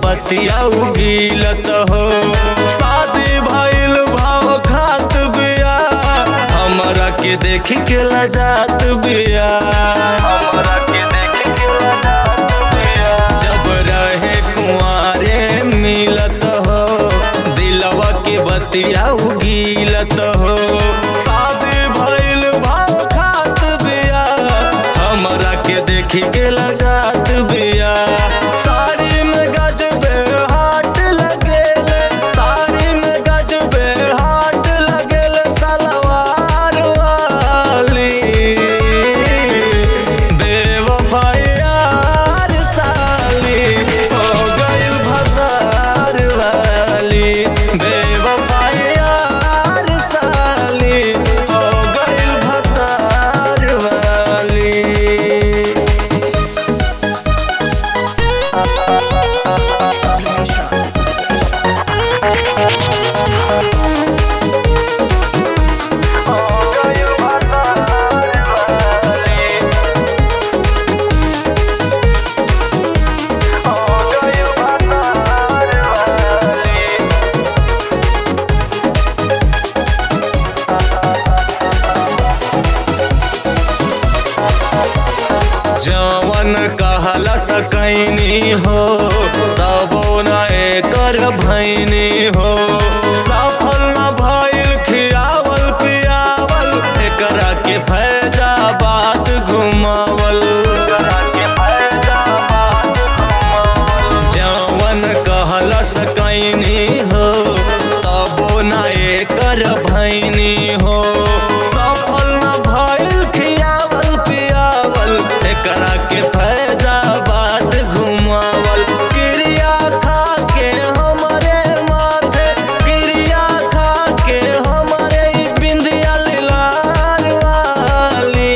बतिया उगीलत हो शादी भइल भाव खात बिया हमरा के देख के लजात बिया हमरा के देख के लजात बिया जब रहे कुंवारे मिलत हो दिलवा के बतिया उगीलत हो शादी भइल भाव खात बिया हमरा के देखी के लजात बिया साड़ी में गजबे हाट लगेल साड़ी में गजबे हाट लगेल सलवार वाली बेवफायार साली हो गइल भसार वाली बेवफायार साली हो गइल भसार वाली जवन कहला सकैनी हो तबो न एकर भैनी हो सफल न भइल खियावल पियावल एकरा के फैजाबाद घुमावल एकरा के फैजाबाद घुमावल जवन कहला सकैनी हो तबो न एकर भैनी हो सफल न भइल खियावल पियावल एकरा के फैजाबाद घुमावल क्रिया खा के हमरे माथे क्रिया खा के हमरे ई बिंदिया लाल वाली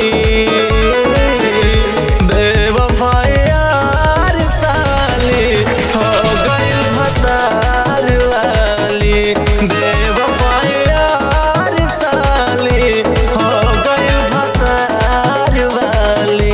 बेवफायार साली हो गइल भतार वाली बेवफायार साली हो गइल भतार वाली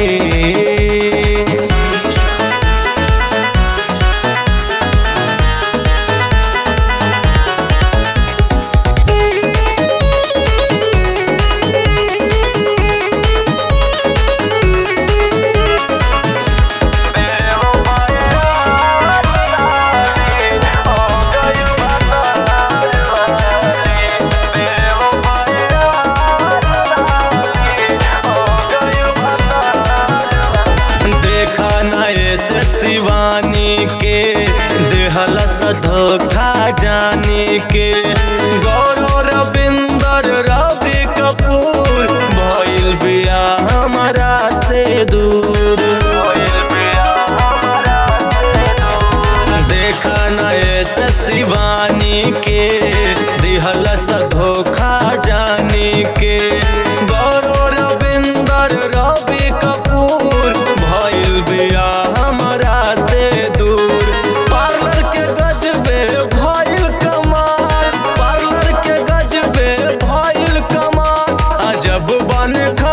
देखा न ऐसे शिवानी के देहला सा धोखा जानी के गौरव रविंदर रवि कपूर भइल बिया हमारा से दूर भइल बिया हमारा से दूर देखा न ऐसे शिवानी के दिहला सा धोखा जानी के गौरव रविंदर रवि कपूर भइल बिया हमरा से दूर पार्लर के गजबे भइल कमाल पार्लर के गजबे भइल कमाल अजब बन